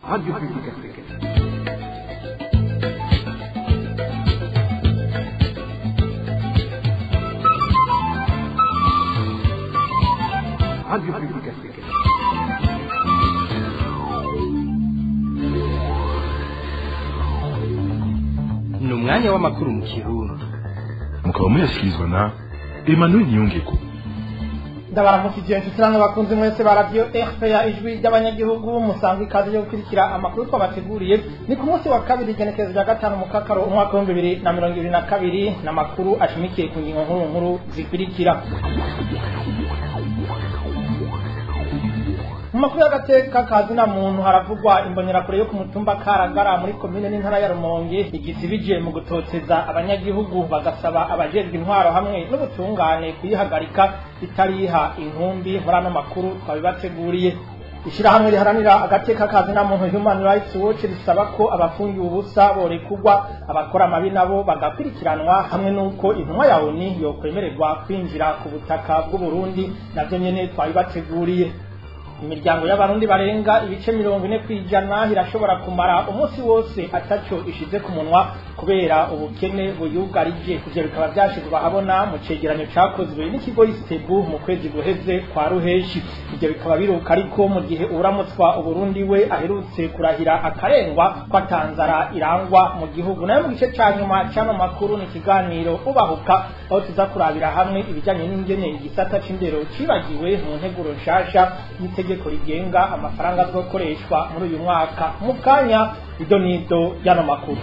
Radio Publique Africaine. Radio Publique Africaine. ni umwanya w'amakuru mu kirundi mukaba muyashyikirizwa na emmanuel niyongeko ndabaramukije inshuti namwe bakunze mwese ba radiyo rpa ijwi ry'abanyagihugu musanzwe ikaze yo gukurikira amakuru twabateguriye ni ku munsi wa kabiri igenekerezo rya gatanu mu kakaro umwaka w'ibihumbi bibiri na mirongo ibiri na kabiri ni amakuru ashimikiye ku ngingo nkuru nkuru zikurikira mu makuru y'agateka ka zina muntu haravugwa imbonerakure yo ku mutumba karagara muri komine n'intara ya rumonge igisibije mu gutoteza abanyagihugu bagasaba abajejwe intwaro hamwe n'ubutungane kuyihagarika itariha inkumbi muri ano makuru twabibateguriye ishirahamwe riharanira agateka ka zina muntu human rights watch risaba ko abafungiwe ubusa borekugwa abakora amabi nabo bagakurikiranwa hamwe n'uko intumwa ya oni yokwemererwa kwinjira ku butaka bw'uburundi navyo nyene twabibateguriye imiryango y'abarundi barenga ibice mirongo ine kw'ijana irashobora kumara umunsi wose ataco ishize ku munwa kubera ubukene buyugarije ivyo bikaba vyashizwe ahabona mu cegeranyo cakozwe n'ikigo istebu mu kwezi guheze kwa ruheshi ivyo bikaba biruka ariko mu gihe uramutswa uburundi we aherutse kurahira akarengwa ko atanzara irangwa mu gihugu nayo mu gice ca nyuma c'ano makuru ni ikiganiro ubahuka aho tuza kurabira hamwe ibijanye n'ingene igisata c'indero cibagiwe mu nteguro nshasha y'itegeko rigenga amafaranga azokoreshwa muri uyu mwaka mu kanya ido n'ido y'ano makuru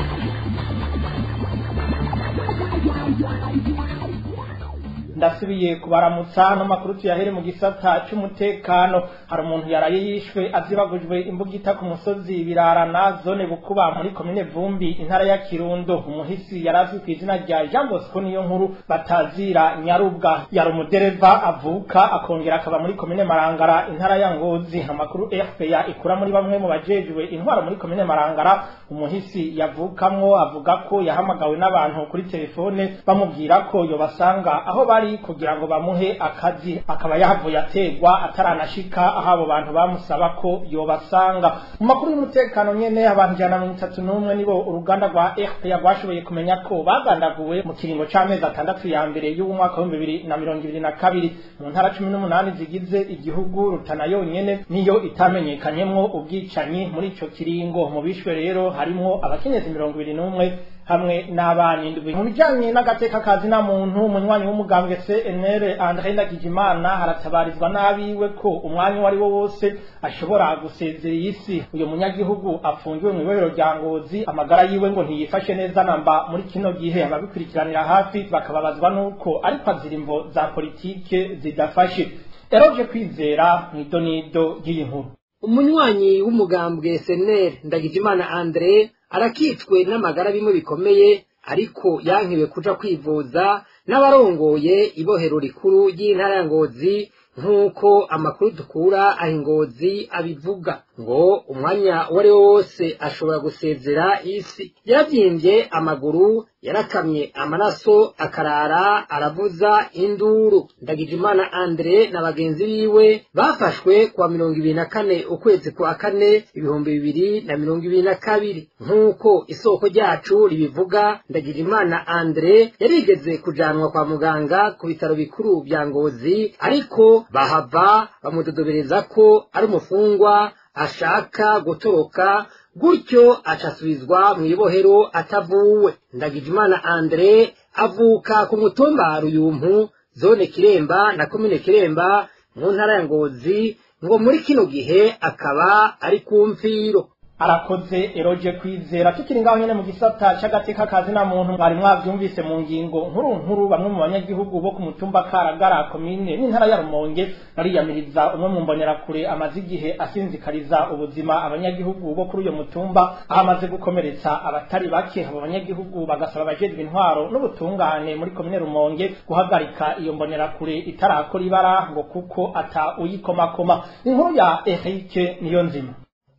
ndasubiye kubaramutsa no makuru tuyahere mu gisata c'umutekano hari umuntu yaraye yishwe azibagujwe imbugita ku musozi birarana zone bukuba muri komine vumbi intara ya kirundo umuhisi yarazwi ku izina rya jean bosco niyo nkuru batazira nyarubwa yari umudereva avuka akongera akaba muri komine marangara intara ya ngozi amakuru fpa ikura muri bamwe mu bajejwe intwaro muri komine marangara umuhisi yavukamwo avuga ko yahamagawe n'abantu kuri telefone bamubwira ko yobasanga aho bari kugira ngo bamuhe akazi akaba yahavuye ategwa ataranashika aho abo bantu bamusaba ko yobasanga mu makuru y'umutekano nyene abantu ijana na mirongo itatu n'umwe nibo uruganda rwa rpa rwashoboye kumenya ko bagandaguwe mu kiringo c'amezi atandatu ya mbere y'uwo mwaka w'ibihumbi bibiri na mirongo ibiri na kabiri mu ntara cumi n'umunani zigize igihugu rutana yonyene niyo itamenyekanyemwo ubwicanyi muri ico kiringo mu bishwe rero harimwo abakenyezi mirongo ibiri n'umwe hamwe n'abana indwi mu bijanye n'agateka kazi na muntu umunywanyi w'umugambwe CNL André Ndagijimana haratabarizwa n'abiwe ko umwanya uwo ari wo wose ashobora gusezera iyi si uyu munyagihugu afungiwe mu ibohero rya Ngozi amagara yiwe ngo ntiyifashe neza namba muri kino gihe ababikurikiranira hafi bakababazwa n'uko ariko azira imvo za politike zidafashe eroje kwizera mw'idonido ry'iyi nkuru umunywanyi w'umugambwe seneri ndagijimana andre arakitswe n'amagara bimwe bikomeye ariko yankiwe kuja kwivuza n'abarongoye ibohero rikuru ry'intara ya ngozi nk'uko amakuru dukura aho ingozi abivuga ngo umwanya uwo ari wo wose ashobora gusezera isi yaravyimbye amaguru yarakamye amaraso akarara aravuza induru ndagijimana andre na bagenzi biwe bafashwe kuwa mirongo ibiri na kane ukwezi kwa kane ibihumbi bibiri na mirongo ibiri na kabiri nk'uko isoko ryacu ribivuga ndagijimana andre yarigeze kujanwa kwa muganga ku bitaro bikuru vya ngozi ariko bahava bamudodobereza ko ari umufungwa ashaka gutoroka gutyo acasubizwa mu ibohero atavuwe ndagijimana andre avuka ku mutumba ruyumpu zone kiremba na komine kiremba mu ntara ya ngozi ngo muri kino gihe akaba ari ku mfiro arakoze eroje kwizera tukiri ngaho nyene mu gisata c'agateka kazi na muntu mwari mwavyumvise mu ngingo nkuru nkuru bamwe mu banyagihugu bo ku mutumba karagara komine n'intara ya rumonge bariyamiriza umwe mu mbonerakure amaze igihe asinzikariza ubuzima abanyagihugu bo kuri uyo mutumba aho amaze gukomeretsa abatari bake abo banyagihugu bagasaba abajejwe intwaro n'ubutungane muri komine rumonge guhagarika iyo mbonerakure itarakora ibara ngo kuko ata uyikomakoma inkuru ya erike niyo nzima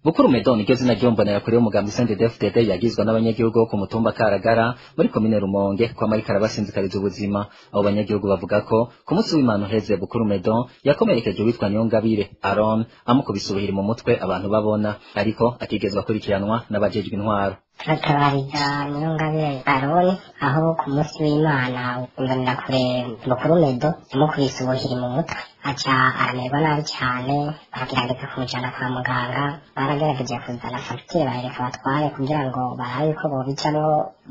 Bukuru Medon iryo zina ryombonera kuri umugambi CNDD-FDD yagizwe n'abanyagihugu bo ku mutumba Karagara muri komine Rumonge kwa marika arabasinzikariza ubuzima abo banyagihugu bavuga ko ku munsi w'Imana uheze Bukuru Medon yakomerekeje witwa Niyongabire Aaron amukubise ubuhiri mu mutwe abantu babona ariko atigezwe akurikiranwa n'abajejwe intwaro turatabariza Niyongabire Aaron aho ku munsi w'Imana imbonera kure Bukuru Medo yamukubise ubuhiri mu mutwe aca aramerwa nabi cyane baragerageza kumujyana kwa muganga baragerageje kuzana fagitire barereka batware kugira ngo barabe ko bobijamwo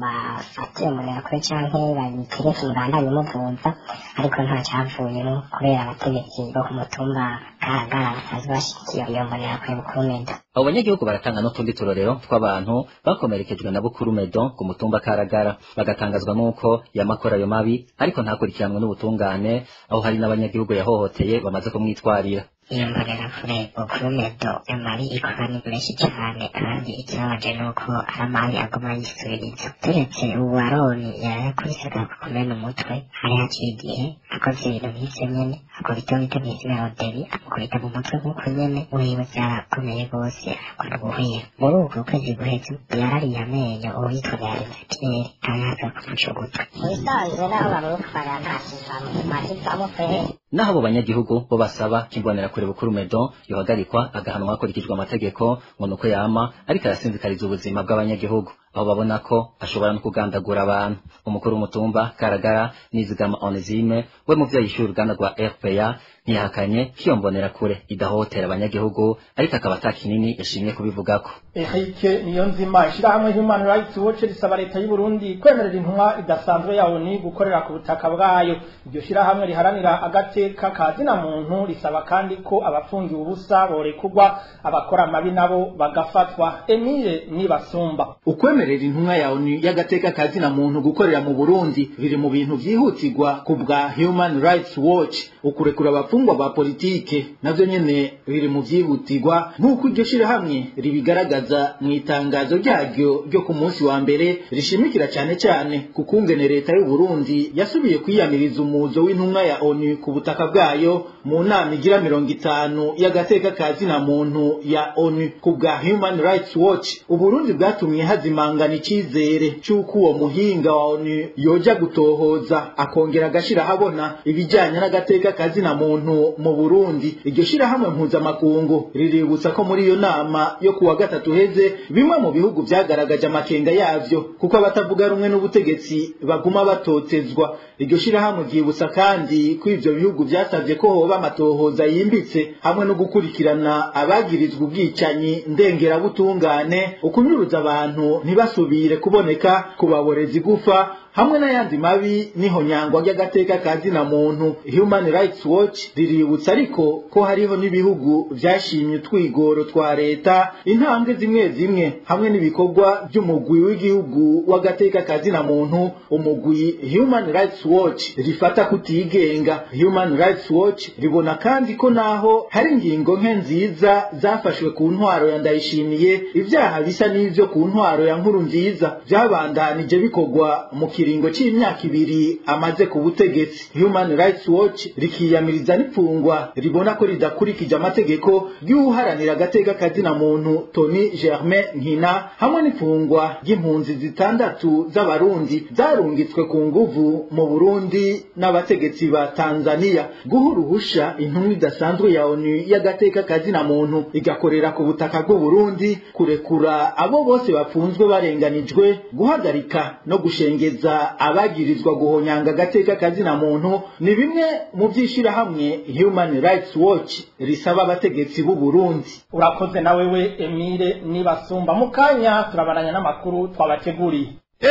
bafate mbonera kure canke babitereke ibandanye muvuza ariko nta cyavuyemo kubera abategetsi bo ku mutumba karagara basanzwe bashigikiye iyo mbonera kure Bukuru Medo abo banyagihugu baratanga n'utundi turorero tw'abantu bakomerekejwe na Bukuru Medo ku mutumba Karagara bagatangazwa n'uko yamakora ayo mabi ariko ntakurikiranwe n'ubutungane aho hari n'abanyagihugu yahohoteye bamaze kumwitwarira iyo mbonera kure Bukuru Medo amabi ikora ni menshi cyane kandi ikibabaje ni uko ari amabi aguma yisubiriza turetse ubu aroni yarakubisega ku kumena umutwe hari hakiri igihe akoze ibintu nk'ivyo nyene akubita bita mw'izina roderi amukubita mu mutwe nk'uko nyene wiwe vyarakomeye rwose arakora ubuhwira muri ubwo kwezi guheze yarariye amenyo uwitwa Beatrice araza kumucugutwa mubisanzwe naho bamutwara nta kivamo ntakivamo kweri naho abo banyagihugu bo basaba kimbonera kure Bukuru Medo yohagarikwa agahanwa hakurikijwe amategeko ngo nuko yama ariko arasinzikariza ubuzima bw'abanyagihugu aho babona ko ashobora no kugandagura abantu umukuru w'umutumba Karagara Nizigama Onezime we mu vyo yishyura uruganda rwa RPA ntiyahakanye ko iyo mbonera kure idahotera abanyagihugu ariko akaba ata kinini yashimye kubivugako Eric Niyonzima ishirahamwe Human Rights Watch risaba leta y'u Burundi kwemerera intumwa idasanzwe yawo ni gukorera ku butaka bwayo iryo shirahamwe riharanira agateka ka zina muntu risaba kandi ko abafungiwe ubusa borekugwa abakora amabi nabo bagafatwa Emile Nibasumba ukwemerera intumwa yawe ni y'agateka ka zina muntu gukorera mu Burundi biri mu bintu vyihutirwa ku bwa Human Rights Watch ukurekura abafungwa ba politike navyo nyene biri mu vyihutirwa nk'uko iryo shirahamwe ribigaragaza mu itangazo ryaryo ryo ku munsi wa mbere rishimikira cane cane ku kungene leta y'u Burundi yasubiye kwiyamiriza umuzo w'intumwa ya ONU ku butaka bwayo mu nama igira mirongo itanu y'agateka ka zina muntu ya ONU ku bwa Human Rights Watch Uburundi bwatumye hazimangana icizere c'uko uwo muhinga wa ONU yoja gutohoza akongera agashira habona ibijanye n'agateka ka zina muntu mu Burundi iryo shirahamwe mpuzamakungu riributsa ko muri iyo nama yo kuwa gatatu heze bimwe mu bihugu vyagaragaje amakenga yavyo kuko abatavuga rumwe n'ubutegetsi baguma batotezwa iryo shirahamwe ryibutsa kandi ko ivyo bihugu vyasavye ko hoba amatohoza yimbitse hamwe no gukurikirana abagirizwa ubwicanyi ndengerabutungane ukunyuruza abantu ntibasubire kuboneka kubaboreza igufa hamwe n'ayandi mabi niho nyangwa ry'agateka ka zina muntu Human Rights Watch riributsa ariko ko hariho n'ibihugu vyashimye utwigoro twa leta intambwe zimwe zimwe hamwe n'ibikorwa by'umugwi w'igihugu w'agateka ka zina muntu umugwi Human Rights Watch rifata kutigenga Human Rights Watch ribona kandi ko naho hari ingingo nke nziza zafashwe ku ntwaro ya ndayishimiye ivyaha bisa n'ivyo ku ntwaro ya nkuru nziza vyabandanije bikorwa mu kiringo c'imyaka ibiri amaze ku butegetsi Human Rights Watch rikiyamiriza n'ipfungwa ribona ko ridakurikije amategeko y'uharanira agateka kazina muntu Tony Germain Nkina hamwe n'ipfungwa ry'impunzi zitandatu z'abarundi zarungitswe ku nguvu mu Burundi n'abategetsi ba Tanzania guha uruhusha intumwa idasanzwe ya ONU y'agateka kazina muntu igakorera ku butaka bw'u Burundi kurekura abo bose bafunzwe barenganijwe guhagarika no gushengeza abagirizwa guhonyanga agateka kazina muntu ni bimwe mu vyishirahamwe Human Rights Watch risaba abategetsi b'u Burundi urakoze na wewe Emile Nibasumba mu kanya turabaranya n'amakuru twabateguriye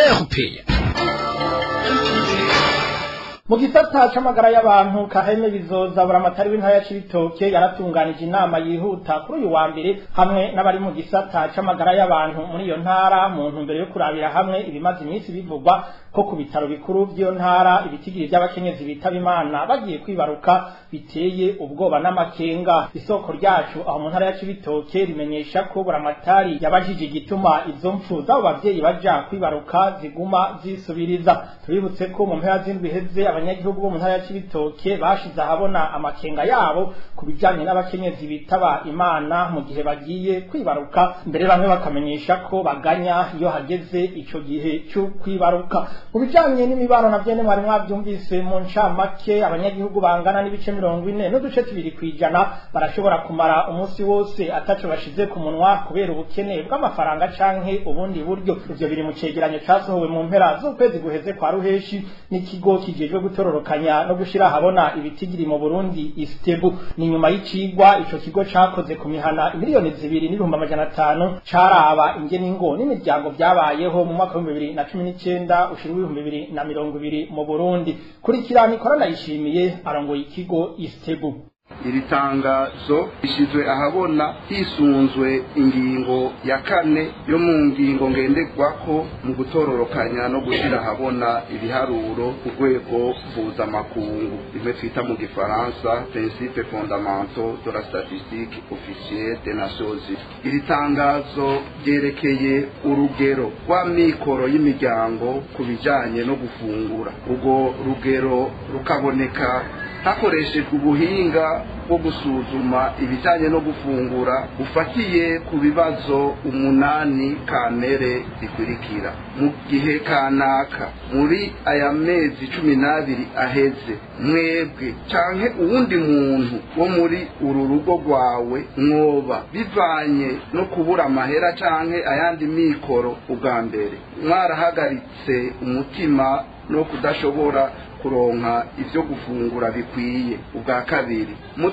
mu gisata c'amagara y'abantu kaheme bizoza buramatari w'intara ya Cibitoke yaratunganije inama yihuta kuri uyu wa mbere hamwe n'abari mu gisata c'amagara y'abantu muri iyo ntara mu ntumbero yo kurabira hamwe ibimaze iminsi bivugwa ko ku bitaro bikuru by'iyo ntara ibitigiri by'abakenyezi bitaba imana bagiye kwibaruka biteye ubwoba n'amakenga isoko ryacu aho mu ntara ya Cibitoke rimenyesha ko buramatari yabajije igituma izo mpfu z'abo bavyeyi baja kwibaruka ziguma zisubiriza tubibutse ko mu mpera z'indwi heze abanyagihugu bo mu ntara ya Cibitoke bashize ahabona amakenga yabo ku bijanye n'abakenyezi bitaba imana mu gihe bagiye kwibaruka mbere bamwe bakamenyesha ko baganya iyo hageze ico gihe cyo kwibaruka mu bijanye n'imibano na vyene mwari mwavyumvise mu ncamake abanyagihugu bangana n'ibice mirongo ine n'uduce tubiri kwijana barashobora kumara umunsi wose ataco bashize ku munwa kubera ubukene bw'amafaranga canke ubundi buryo ivyo biri mu cegeranyo casohowe mu mpera z'ukwezi guheze kwa ruheshi n'ikigo kijejwe gutororokanya no gushira ahabona ibitigiri mu Burundi istebu ni nyuma y'icigwa ico kigo cakoze ku mihana miliyoni zibiri n'ibihumbi amajana atanu caraba ingene ingo n'imiryango vyabayeho mu mwaka w'ibihumbi bibiri na cumi n'icenda ushira w'ibihumbi bibiri na mirongo ibiri mu Burundi kurikira Nikora Ndayishimiye arongoye ikigo istebu iri tangazo rishyizwe ahabona hisunzwe ingingo ya kane yo mu ngingo ngenderwako mu gutororokanya no gushyira ahabona ibiharuro ku rwego mpuzamakungu rimwe twita mu gifaransa principe fondamental de la statistique officielle des nations unies iri tangazo ryerekeye urugero rw'amikoro y'imiryango ku bijyanye no gufungura urwo rugero rukaboneka hakoreshejwe ubuhinga bwo gusuzuma ibijyanye no gufungura bufatiye ku bibazo umunani kamere zikurikira mu gihe kanaka muri aya mezi cumi n'abiri aheze mwebwe canke uwundi muntu wo muri uru rugo rwawe mwoba bivanye no kubura amahera canke ayandi mikoro ubwa mbere mwarahagaritse umutima no kudashobora kuronka ibyo gufungura bikwiye ubwa kabiri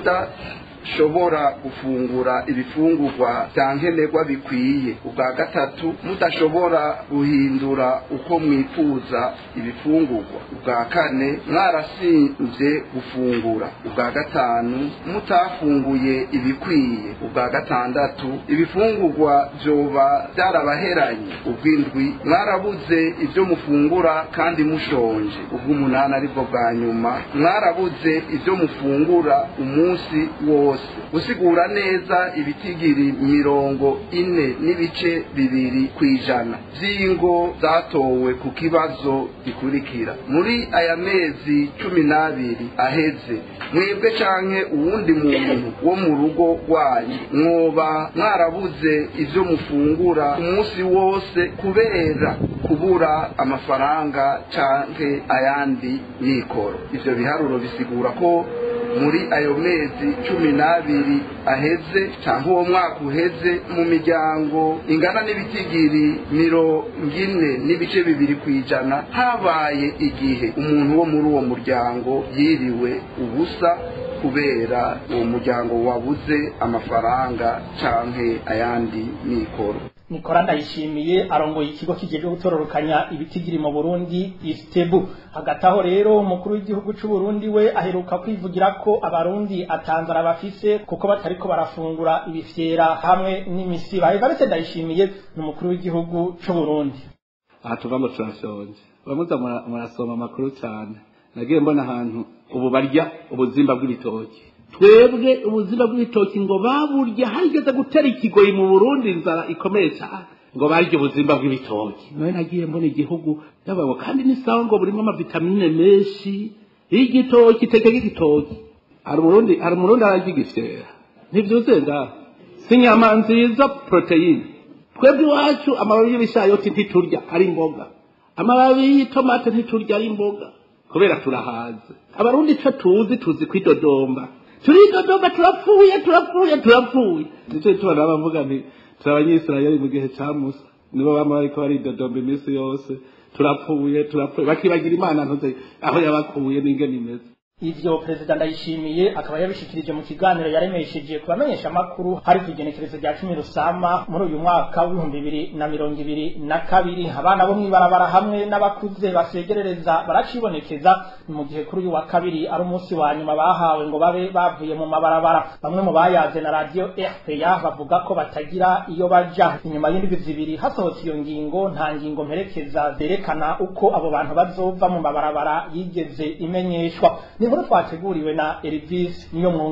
mudashobora gufungura ibifungurwa bya nkenerwa bikwiye ubwa gatatu mudashobora guhindura uko mwifuza ibifungurwa ubwa kane mwarasinze gufungura ubwa gatanu mutafunguye ibikwiye ubwa gatandatu ibifungurwa byoba byarabaheranye ubw'indwi mwarabuze ibyo mufungura kandi mushonje ubw'umunani aribwo bwa nyuma mwarabuze ibyo mufungura umunsi wose gusigura neza ibitigiri mirongo ine n'ibice bibiri ku ijana by'ingo zatowe ku kibazo gikurikira muri aya mezi cumi n'abiri aheze mwebwe canke uwundi muntu wo mu rugo rwanyu mwoba mwarabuze ibyo mufungura umunsi wose kubera kubura amafaranga canke ayandi mikoro ivyo biharuro bisigura ko muri ayo mezi cumi n'abiri aheze cyangwa uwo mwaka uheze mu miryango ingana n'ibitigiri mirongo ine n'ibice bibiri ku ijana habaye igihe umuntu wo muri uwo muryango yiriwe ubusa kubera uwo muryango wabuze amafaranga canke ayandi mikoro Nikora ndayishimiye arongoye ikigo kijejwe gutororokanya ibitigiri mu Burundi Istebu hagati aho rero umukuru w'igihugu cy'u Burundi we aheruka kwivugira ko abarundi atanzara bafise kuko batariko barafungura ibifyera hamwe n'imisiba Evariste ndayishimiye ni umukuru w'igihugu cy'u Burundi aha tuva ngo turashonje bamuza murasoma amakuru cyane nagiye mbona ahantu ubu barya ubuzimba bw'ibitoki twebwe ubuzima bw'ibitoki ngo baburya hageze gutera ikigoyi mu burundi inzara ikomeye cyane ngo barya ubuzimba bw'ibitoki nawe nagiye mbona igihugu yababo kandi n'isawa ngo burimo amavitamine menshi y'igitoki teke y'igitoki hari umurundi hari umurundi ararya igifyera ntibyuzuye ngaho si inyama nziza poroteyine twebwe iwacu amababi y'ibishayoti ntiturya ari imboga amababi y'itomate ntiturya ari imboga kubera turahaze abarundi icyo tuzi tuzi kwidodomba turidodomba turapfuye turapfuye turapfuye nicyo tubona bavuga nti turi abanyisirayeli mu gihe cya musa nibo bama bariko baridodomba iminsi yose turapfuye turapfuye bakibagira imana ntuze aho yabakuye n'ingene imeze ivyo perezida ndayishimiye akaba yabishikirije mu kiganiro yaremesheje ku bamenyesha amakuru hari ku igenekerezo rya cumi rusama muri uyu mwaka w'ibihumbi bibiri na mirongo ibiri na kabiri abana bo mw'ibarabara hamwe n'abakuze basegerereza baracibonekeza ni mu gihe kuri uyu wa kabiri ari umunsi wa nyuma bahawe ngo babe bavuye mu mabarabara bamwe mu bayaze na radiyo rpa bavuga ko batagira iyo baja inyuma y'indwi zibiri hasohotse iyo ngingo nta ngingo mperekeza zerekana uko abo bantu bazova mu mabarabara yigeze imenyeshwa ni inkuru twateguriwe na Elvis niyo mwungere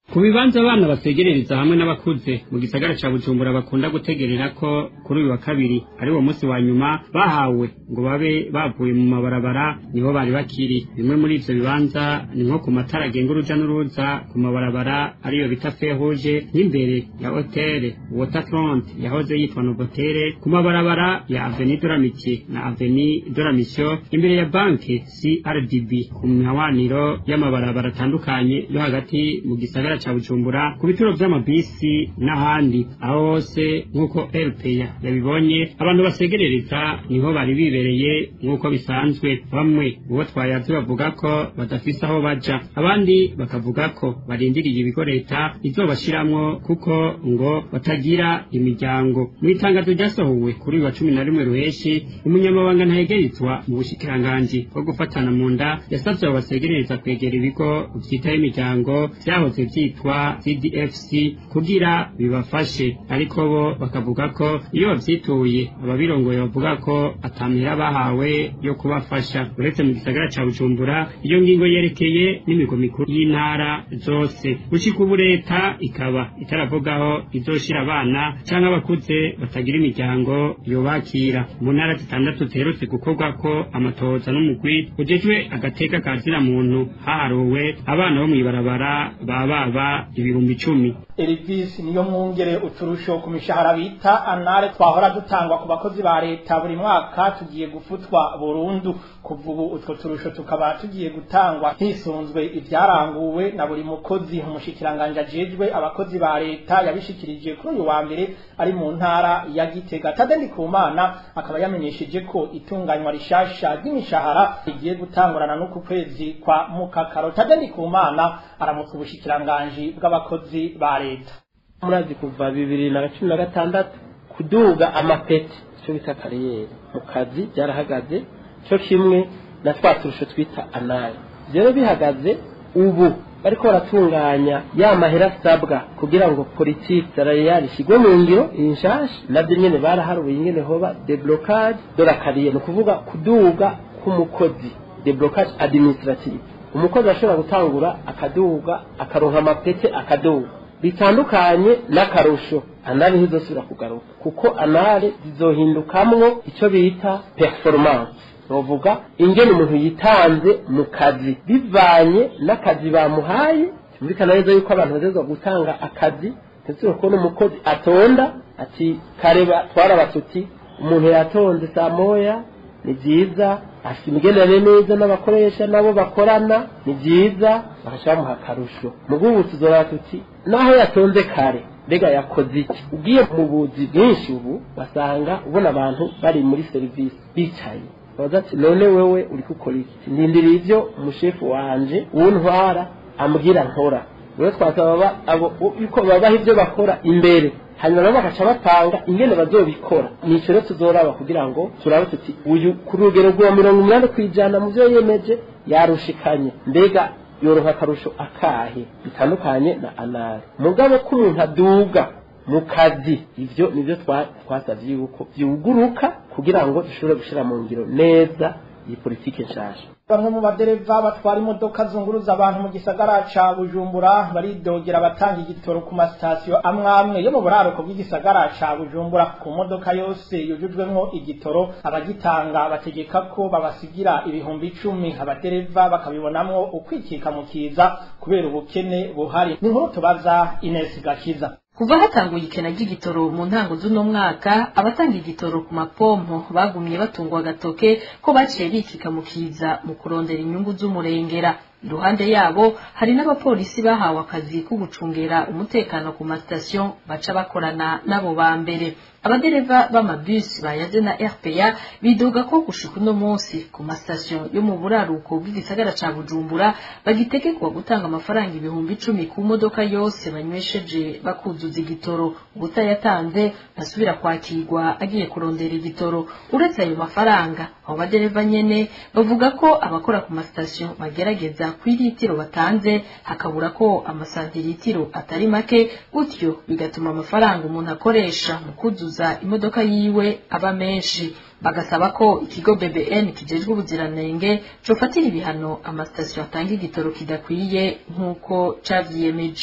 ku bibanza abana basegerereza hamwe n'abakuze mu gisagara ca bujumbura bakunda gutegerera ko kuri uyu wa kabiri ari wo munsi wa nyuma bahawe ngo babe bavuye mu mabarabara niho bari bakiri bimwe muri ivyo bibanza ni nko ku matara agenga uruja n'uruza ku mabarabara ariyo bita feruje nk'imbere ya hotele waterfront yahoze yitwa novotere ku mabarabara ya aveni de la Amitié na aveni de la mission imbere ya banke crdb ku mihawaniro y'amabarabara atandukanye yo hagati mu gisagara ca bujumbura ku bituro vy'amabisi n'ahandi aho hose nk'uko rpa yabibonye abantu basegerereza niho bari bibereye nk'uko bisanzwe bamwe uwo twayazi bavuga ko badafise aho baja abandi bakavuga ko barindiriye ibigo leta izobashiramwo kuko ngo batagira imiryango mu itangazo ryasohowe kuri uyu wa cumi na rimwe ruheshi umunyamabanga ntahegerezwa mu bushikiranganji bwo gufatana mu nda yasavye abo basegerereza kwegera ibigo vyitaho imiryango vyahoze vyitwa cdfc kugira bibafashe ariko bo bakavuga ko iyo bavyituye ababirongoye bavuga ko atamira bahawe yo kubafasha uretse mu gisagara ca bujumbura iyo ngingo yerekeye n'imigo mikuru y'intara zose gushika ubu leta ikaba itaravugaho izoshira abana canke abakuze batagira imiryango yobakira mu ntara zitandatu ziherutse gukorwako amatohoza n'umugwi ujejwe agateka ka zina muntu haharuwe abana bo mw'ibarabara bababa ibihumbi icumi Elvis niyo mwungere uturusho ku mishahara bita anare twahora dutangwa ku bakozi ba leta buri mwaka tugiye gufutwa burundu kuva ubu utwo turusho tukaba tugiye gutangwa hisunzwe ivyaranguwe na buri mukozi umushikiranganje ajejwe abakozi ba leta yabishikirije kuri uyu wa mbere ari mu ntara ya Gitega Tadeni Kumana akaba yamenyesheje ko itunganywa rishasha ry'imishahara rigiye gutangurana n'uku kwezi kwa mukakaro Tadeni Kumana aramutse ubushikiranganje bw'abakozi ba leta murazi kuva bibiri na cumi na gatandatu kuduga amapeti icyo bita kariyeri mu kazi byarahagaze cyo kimwe na twa turusho twita anari rero bihagaze ubu bariko baratunganya ya mahera asabwa kugira ngo politiki salariale ishyirwe mu ngiro iyi nshasha nabyo nyene baraharuye ingene hoba deblocage de la carrière ni ukuvuga kuduga k'umukozi deblocage administrative umukozi ashobora gutangura akaduga akaronka amapete akaduga bitandukanye n'akarusho anari ntizosubira kugaruka kuko anari zizohindukamwo icyo bita performance bavuga ingene umuntu yitanze mu kazi bivanye n'akazi bamuhaye byumvikana neza yuko abantu bagezwa gutanga akazi ntizure kubona umukozi atonda ati kareba twaraba tuti umuntu yatonze saa moya ni byiza afite imigenderanire neza n'abakoresha nabo bakorana ni byiza bagashaka bamuha akarusho mu bw'ubu tuzora tuti naho yatonze kare mbega yakoze iki ugiye mu buzi bwinshi ubu basanga ubona abantu bari muri serivisi bicaye bavuga ati none wewe uri gukora iki ndindiriye ibyo umushefu wanje uwuntwara ambwira nkora rero twasaba abo yuko babaha ibyo bakora imbere hanyuma nabo bagaca batanga ingene bazobikora nico rero tuzoraba kugira ngo turabe tuti uyu ku rugero rwa mirongo umunani ku ijana mu byo yemeje yarushikanye mbega yoroha akarusho akahe bitandukanye na anari mugabo ko umuntu aduga mu kazi ivyo nivyo twasavye yuko vyuguruka kugira ngo dushobore gushira mu ngiro neza iyi politike nshasha bamwe mu badereva batwara imodoka zunguruza abantu mu gisagara ca bujumbura baridogera abatanga igitoro ku masitasiyo amwe amwe yo mu buraruko bw'igisagara ca bujumbura ku modoka yose yujujwemwo igitoro abagitanga bategeka ko babasigira ibihumbi icumi abadereva bakabibonamwo ukwikika mu kiza kubera ubukene buhari ni nkuru tubaza Ines Gakiza kuva hatanguye ikena ry'igitoro mu ntango z'uno mwaka abatanga igitoro ku mapompo bagumye batungwa agatoke ko baciye bikika mu kiza mu kurondera inyungu z'umurengera iruhande yabo hari n'abapolisi bahawe akazi ko gucungera umutekano ku masitasiyo baca bakorana n'abo ba mbere abadereva b'amabisi bayaze na rpa bidoga ko gushika uno munsi ku masitasiyo yo mu buraruko bw'igisagara ca bujumbura bagitegekwa gutanga amafaranga ibihumbi icumi ku modoka yose banywesheje bakuzuza igitoro ubutayatanze basubira kwakirwa agiye kurondera igitoro uretse ayo mafaranga abo badereva nyene bavuga ko abakora ku masitasiyo bagerageza kw'iritiro batanze hakabura ko amasantiritiro atari make gutyo bigatuma amafaranga umuntu akoresha mu kuzuza imodoka yiwe aba menshi bagasaba ko ikigo BBN kijejwe ubuziranenge cofatira ibihano amasitasiyo atanga igitoro kidakwiye nk'uko cavyiyemeje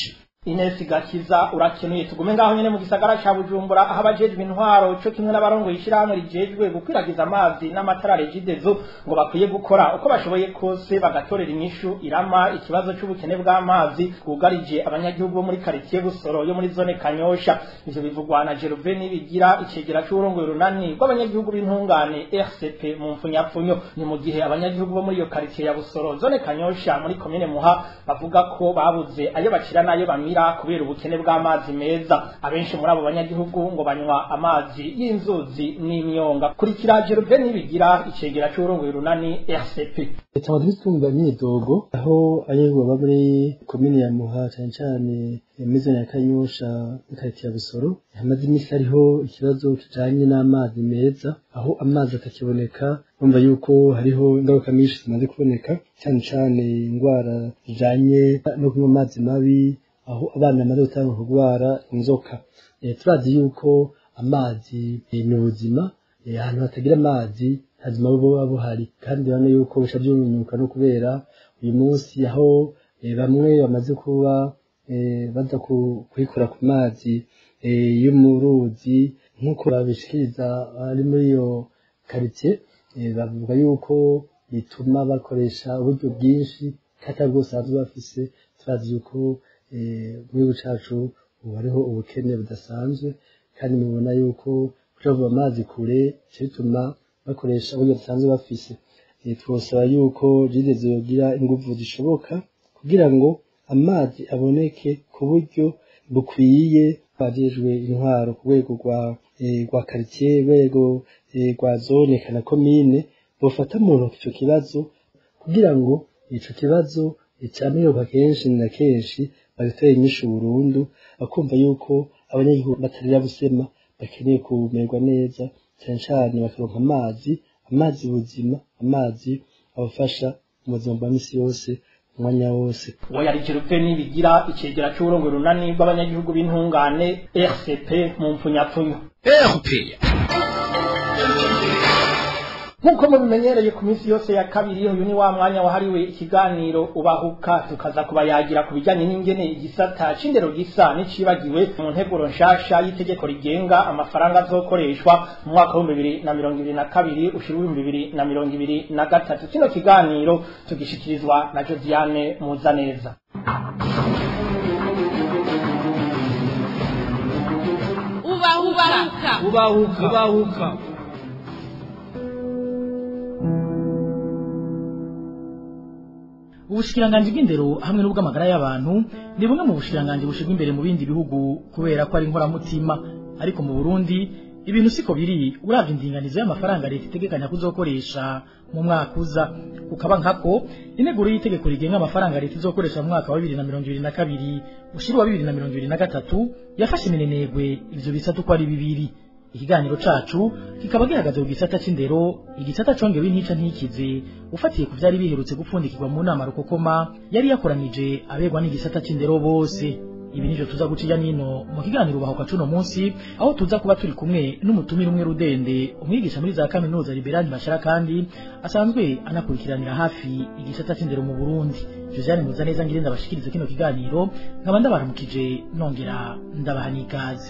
Ines Gakiza urakenuye tugume ngaho nyene mu gisagara ca Bujumbura aho abajejwe intwaro co kimwe n'abarongoye ishirahamwe rijejwe gukwiragiza amazi n'amatara regidezo ngo bakwiye gukora uko bashoboye kose bagatorera inyishu irama ikibazo c'ubukene bw'amazi bwugarije abanyagihugu bo muri quartier Busoro yo muri zone Kanyosha ivyo bivugwa na Gervais Nibigira icegera c'urongoye runani rw'abanyagihugu b'intungane RCP mu mfunyapfunyo ni mu gihe abanyagihugu bo muri iyo quartier ya Busoro zone Kanyosha muri commune Muha bavuga ko babuze ayo bacira nayo bamira kubera ubukene bw'amazi meza abenshi muri abo banyagihugu ngo banywa amazi y'inzuzi n'imyonga kurikira Gervais Nibigira icegera c'urongoye runani RCP tukaba twisunga imyidogo aho ayewe baba muri komine ya muha cyane cyane muri ya kanyosha n'ikaritiye ya busoro hamaze iminsi hariho ikibazo kijanye n'amazi meza aho amazi atakiboneka bumva yuko hariho ingaruka nyinshi zimaze kuboneka cyane cyane indwara zijanye no kunywa amazi mabi aho abana bamaze gutanga kurwara inzoka turazi yuko amazi ni ubuzima ahantu hatagira amazi hazima buba buhari kandi urabona yuko busha byunyuka no kubera uyu munsi aho bamwe bamaze kuba baza kuyikora ku mazi yo mu ruzi nk'uko babishikiriza ari muri iyo karitsiye bavuga yuko bituma bakoresha uburyo bwinshi kandi bwose basanzwe bafise turazi yuko mu gihugu cyacu ubu hariho ubukene budasanzwe kandi mubona yuko kuva amazi kure bituma bakoresha uburyo basanzwe bafise twosaba yuko jide yogira ingufu zishoboka kugira ngo amazi aboneke ku buryo bukwiye bajejwe intwaro ku rwego rwa rwa karitsiye rwego rwa zone kana komine bofata mu ntoki icyo kibazo kugira ngo ico kibazo icamiyoka kenshi na kenshi bagitera inyishu burundu bakumva yuko abanyagihugu batarira busema bakeneye kumererwa neza cyane cyane bakaronka amazi amazi buzima amazi abafasha mu buzima bwa misi yose umwanya wose uwo yari Gervais Nibigira icegera c'uburongo runani bw'abanyagihugu b'intungane RCP mu mpfunyapfunyo RPA nk'uko mubimenyereye ku minsi yose ya kabiri uyu ni wa mwanya wahariwe ikiganiro ubahuka tukaza kubayagira ku bijyanye n'ingene igisata c'indero gisa n'icibagiwe mu nteguro nshasha y'itegeko rigenga amafaranga azokoreshwa mu mwaka w'ibihumbi bibiri na mirongo ibiri na kabiri ushira ibihumbi bibiri na mirongo ibiri na gatatu kino kiganiro tugishikirizwa na josiane muzaneza ubahuka ubahuka ubahuka ubushikiranganji bw'indero hamwe n'ubw'amagara y'abantu ni bumwe mu bushikiranganji bushirwa imbere mu bindi bihugu kubera ko ari inkoramutima ariko mu Burundi ibintu siko biri uravye indinganizo y'amafaranga leta itegekanya kuzokoresha mu mwaka uza ukaba nkako integuro y'itegeko rigenga amafaranga leta izokoresha mu mwaka wa bibiri na mirongo ibiri na kabiri ushira wa bibiri na mirongo ibiri na gatatu yafashe iminenegwe ivyo bisata uko ari bibiri ikiganiro cacu kikaba gihagaze ku gisata c'indero igisata congewe ntica ntikize ufatiye ku vyari biherutse gupfundikirwa mu nama rukokoma yari yakoranije abegwa n'igisata c'indero bose ibi nivyo tuza guca ijya nino mu kiganiro ubahuka cuno munsi aho tuza kuba turi kumwe n'umutumire umwe rudende umwigisha muri za kaminuza liberani bashara kandi asanzwe anakurikiranira hafi igisata c'indero mu burundi josiane muzaneza ngire ndabashikirize kino kiganiro nkaba ndabaramukije nongera ndabaha n'ikaze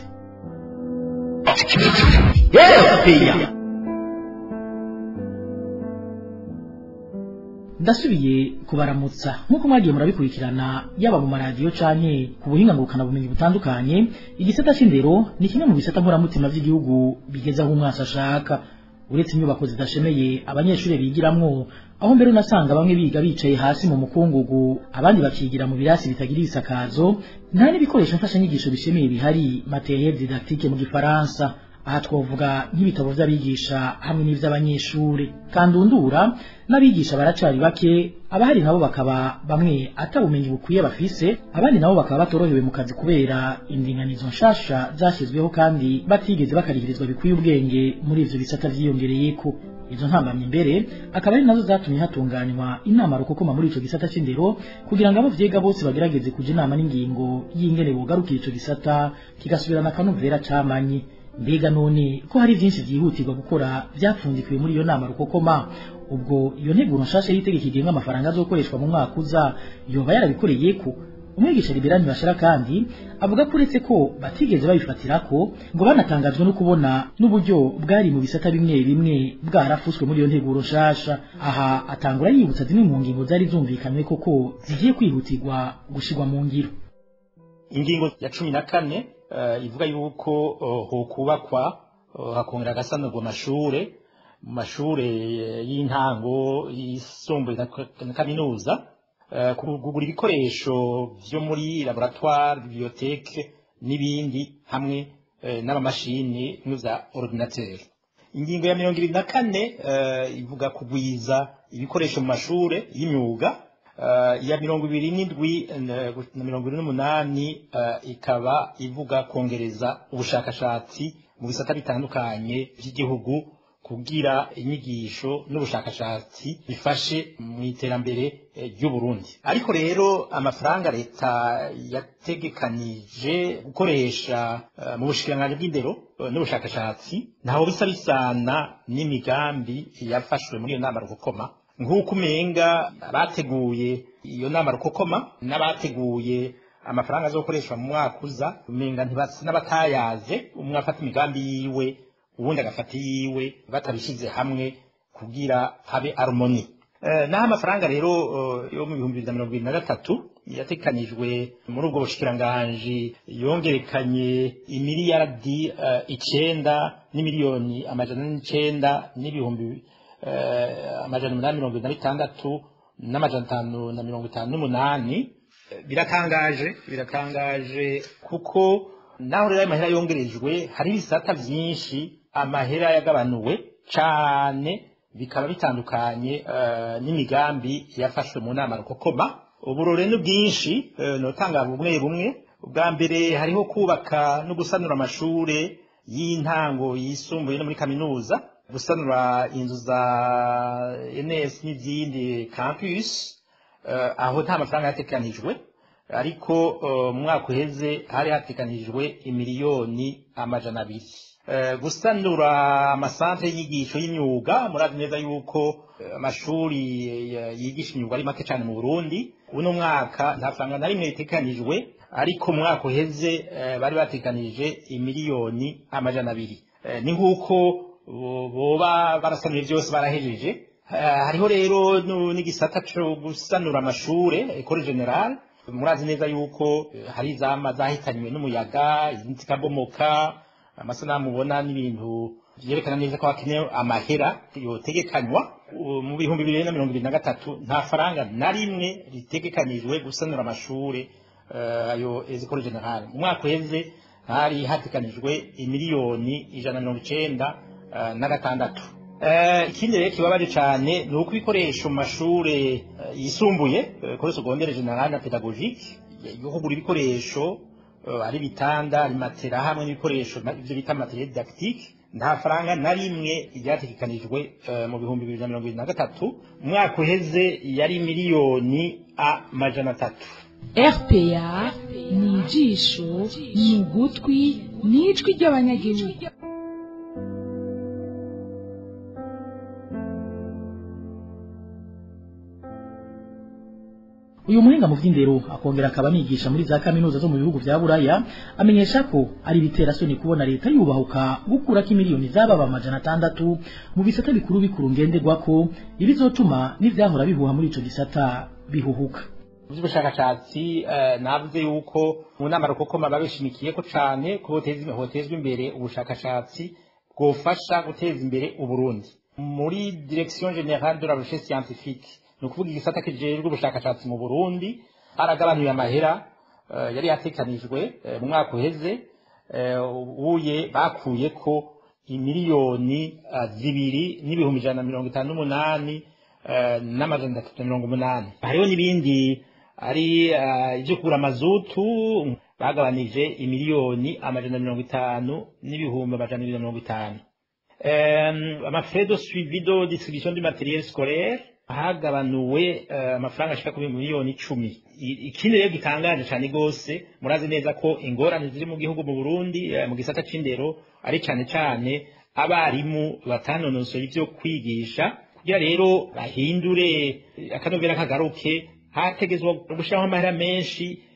ndasubiye kubaramutsa nk'uko mwagiye murabikurikirana yaba mu maradiyo canke ku buhinga ngurukana bumenyi butandukanye igisata c'indero ni kimwe mu bisata nkoramutima vy'igihugu bigeze aho umwasi ashaka uretse inyubako zidashemeye abanyeshuri bigiramwo aho mbere unasanga bamwe biga bicaye hasi mu mukungugu abandi bakigira mu birasi bitagira ibisakazo nta n'ibikoresho mfashanyigisho bishemeye bihari materiel didactique mu gifaransa aha twavuga nk'ibitabo vy'abigisha hamwe n'ivy'abanyeshure kandundura n'abigisha baracari bake abahari nabo bakaba bamwe atabumenyi bukwiye bafise abandi nabo bakaba batorohewe mu kazi kubera indinganizo nshasha zashyizweho kandi batigeze bakarihirizwa bikwiye ubwenge muri ivyo bisata vyiyongereyeko izo ntambamye imbere akaba ari nazo zatumye hatunganywa inama rukokoma muri ico gisata c'indero kugira ngo abo vyiga bose bagerageze kuja inama n'ingingo y'ingene bogarukira ico gisata kigasubirana akanovera camanye mbega none ko hari vyinshi vyihutirwa gukora vyapfundikiwe muri iyo nama rukokoma ubwo iyo nteguro nshasha y'itegeko igenga amafaranga azokoreshwa mu mwaka uza yoba yarabikoreyeko umwigisha liberani bashira kandi avuga ko uretse ko batigeze babifatira ko ngo banatangajwe no kubona n'uburyo bwari mu bisata bimwe bimwe bwarafuswe muri iyo nteguro nshasha aha atangura yibutsa zimwe mu ngingo zari zumvikanywe koko zigiye kwihutirwa gushirwa mu ngiro ingingo ya cumi na kane uh, ivuga yuko uh, hokubakwa uh, hakongera agasanurwa amashure mu mashure y'intango yisumbuye na kaminuza kugura ibikoresho vyo muri laboratoire biblioteke n'ibindi hamwe n'amamashini n'uza ordinateur ingingo ya mirongo ibiri na kane ivuga kugwiza ibikoresho mu mashure y'imyuga iya mirongo ibiri n'indwi na mirongo ibiri n'umunani ikaba ivuga kongereza ubushakashatsi mu bisata bitandukanye by'igihugu kugira inyigisho n'ubushakashatsi bifashe mu iterambere ry'u Burundi ariko rero amafaranga leta yategekanije gukoresha mu bushikiranganji bw'indero n'ubushakashatsi ntaho bisa bisana n'imigambi yafashwe muri iyo nama rukokoma nk'uko umenga abateguye iyo nama rukokoma n'abateguye amafaranga azokoreshwa mu mwaka uza umenga ntibasa n'abatayaze umwe afata imigambi yiwe ubundi agafata yiwe batabishyize hamwe kugira habe harmoni naho amafaranga rero yo mu bihumbi bibiri na mirongo ibiri na gatatu yatekanijwe muri ubwo bushikiranganji yongerekanye imiliyaradi icenda n'imiliyoni amajana n'icenda n'ibihumbi amajana umunani mirongo ibiri na bitandatu n'amajana atanu na mirongo itanu n'umunani biratangaje biratangaje kuko naho rero ayo mahera yongerejwe hari ibisata byinshi amahera yagabanuwe cyane bikaba bitandukanye n'imigambi yafashwe mu nama rukokoma uburore ni bwinshi notanga bumwe bumwe ubwa mbere hariho kubaka no gusanura amashure y'intango yisumbuye no muri kaminuza gusanura inzu za ns n'izindi campus aho nta mafaranga yatekanijwe ariko mu mwaka uheze hari hatekanijwe imiliyoni amajana abiri gusanura amasantere y'inyigisho y'imyuga murazi neza yuko amashuri yigisha imyuga ari make cyane mu burundi uno mwaka nta faranga na rimwe ritekanijwe ariko mu mwaka uheze bari batekanije imiliyoni amajana abiri ni nk'uko boba barasanuye byose barahejeje hariho rero n'igisata cyo gusanura amashure ekore generale murazi neza yuko hari izama zahitanywe n'umuyaga izindi zikabomoka amasanamu ubona n'ibintu byerekana neza ko hakenewe amahera yotegekanywa mu bihumbi bibiri na mirongo ibiri na gatatu nta faranga na rimwe ritegekanijwe gusanura amashure ayo ezikore generale mu mwaka uheze hari hatekanijwe imiliyoni ijana na mirongo icenda na gatandatu ikindi rero kibabaje cyane ni uko ibikoresho mu mashure yisumbuye kuri segondere generale na pedagogique yo kugura ibikoresho ari bitanda ari matera hamwe n'ibikoresho ibyo bita materiel didactique nta faranga na rimwe ryategekanijwe mu bihumbi bibiri na mirongo ibiri na gatatu umwaka uheze yari miliyoni amajana atatu rpa ni ijisho ni ugutwi ni ijwi ry'abanyagihugu uyu muhinga mu by'indero akongera akaba anigisha muri za kaminuza zo mu bihugu bya buraya amenyesha ko ari ibiterasoni kubona leta yubahuka gukurako imiliyoni z'ababa amajana atandatu mu bisata bikuru bikuru ngenderwako ibizotuma n'ivyahora bihuha muri ico gisata bihuhuka by'ubushakashatsi navuze yuko mu nama rukokoma babishimikiye ko cyane ko hotezwa imbere ubushakashatsi bwofasha guteza imbere uburundi muri direction générale de la recherche scientifique ni ukuvuga igisata kijejwe ubushakashatsi mu burundi haragabanuye amahera yari yatekanijwe mu mwaka uheze ubuye bakuye ko imiliyoni zibiri n'ibihumbi ijana na mirongo itanu n'umunani n'amajana atatu na mirongo umunani hariho n'ibindi ari ibyo kugura amazutu bagabanije imiliyoni amajana mirongo itanu n'ibihumbi amajana abiri na mirongo itanu amafrais de suivi de distribution du matériel scolaire hagabanuwe amafaranga ashika kuri miliyoni icumi ikindi rero gitangaje cyane rwose murazi neza ko ingorane ziri mu gihugu mu burundi mu gisata c'indero ari cyane cyane abarimu batanonosoye ibyo kwigisha kugira rero bahindure akanovera kagaruke hategezwa gushyiraho amahera menshi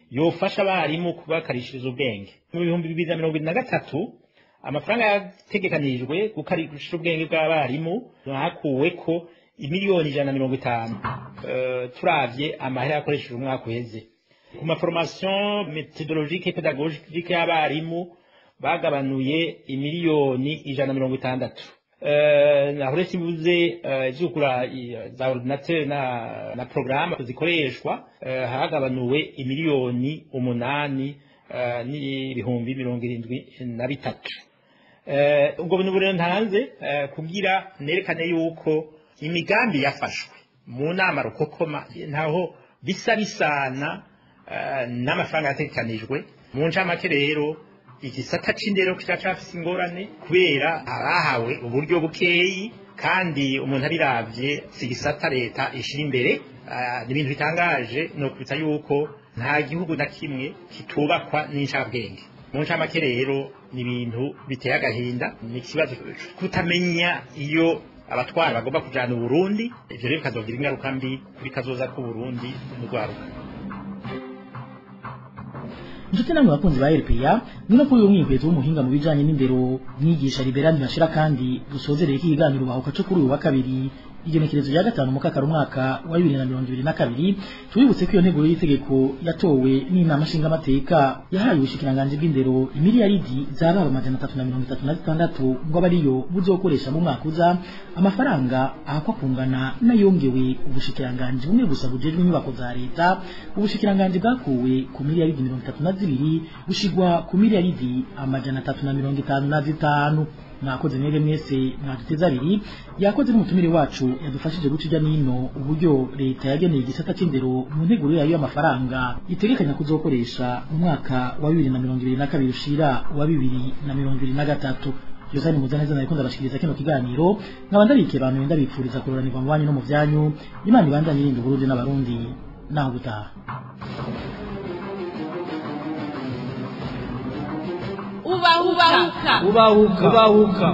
yofasha abarimu kubakarishiriza ubwenge mu bihumbi bibiri na mirongo ibiri na gatatu amafaranga yategekanijwe gukarisha ubwenge bw'abarimu hakuwe ko imiliyoni ijana na mirongo itanu Eh, turavye amahera yakoresheje umwaka uheze ku maforomasiyo metodologike pedagogike y'abarimu bagabanuye imiliyoni ijana na mirongo itandatu Eh, naho uretse ibuze eh, ivyugura i- za ordinateur na, na porogaramu zikoreshwa eh, hagabanuwe imiliyoni umunani eh, n'ibihumbi mirongo irindwi na bitatu Eh, ubwo bintu buri ntanze eh, kugira nerekane yuko imigambi yafashwe mu nama rukokoma ntaho bisa bisana eh, n'amafaranga yategekanijwe mu ncamake rero igisata c'indero kiracafise ingorane kubera abahawe uburyo bukeyi kandi umuntu abiravye si igisata leta ishira imbere eh, ni ibintu bitangaje ni ukubita yuko nta gihugu na kimwe kitubakwa n'incabwenge mu ncamake rero ni ibintu biteye agahinda ni ikibazo co kutamenya iyo abatwara bagomba kujana uburundi ivyo rero bikazogira ingaruka mbi kuri kazoza k'uburundi n'urwaruka inshuti namwe bakunzi ba RPA ni no kuri uyu mwihwezo w'umuhinga mu bijanye n'indero mwigisha liberani bashira kandi dusozereye ikiganiro bahuka co kuri uyu wa kabiri igenekerezo rya gatanu mu kakaro umwaka wa bibiri na mirongo ibiri na kabiri tubibutse ko iyo nteguro y'itegeko yatowe n'inama nshingamateka yahaye ubushikiranganji bw'indero imiliyaridi zaba amajana atatu na mirongo itatu na zitandatu ngo abe ariyo buzokoresha mu mwaka uza amafaranga ahakwa kungana n'ayongewe ubushikiranganji bumwe gusa bujejwe inyubako za leta ubushikiranganji bwakuwe ku miliyaridi mirongo itatu na zibiri bushigwa ku miliyaridi amajana atatu na mirongo itanu na zitanu mwakoze mwebwe mwese mwaduteze abiri yakoze n'umutumire wacu yadufashije guca ijya n'ino uburyo leta yageneye igisata c'indero mu nteguro yayo y'amafaranga itegekanya kuzokoresha mu mwaka wa bibiri na mirongo ibiri na kabiri ushira wa bibiri na mirongo ibiri na gatatu Josani Muzaneza nariko ndabashikiriza kino kiganiro nkaba ndabike abantu ndabipfuriza kuroranirwa mu banyu no mu vyanyu Imana ibandanye irinda Uburundi n'abarundi naho gutaha ubahuka ubahuka ubahuka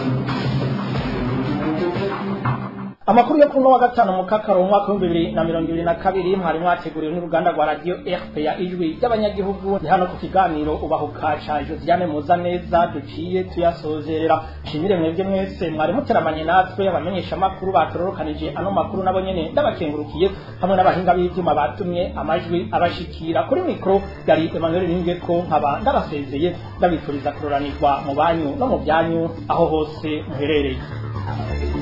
amakuru yo kuno wa gatanu mu kakaro mu mwaka w'ibihumbi bibiri na mirongo ibiri na kabiri mwari mwateguriwe n'uruganda rwa radiyo rpa ijwi ry'abanyagihugu ni hano ku kiganiro ubahuka ca josiane muza neza duciye tuyasozerera nshimire mwebwe mwese mwari muteramanye natwe abamenyesha amakuru batororokanije ano makuru nabo nyene ndabakengurukiye hamwe n'abahinga b'ivyuma batumye amajwi abashikira kuri mikoro yari emmanuel ningeko nkaba ndabasezeye ndabifuriza kuroranirwa mu banyu no mu byanyu aho hose muherereye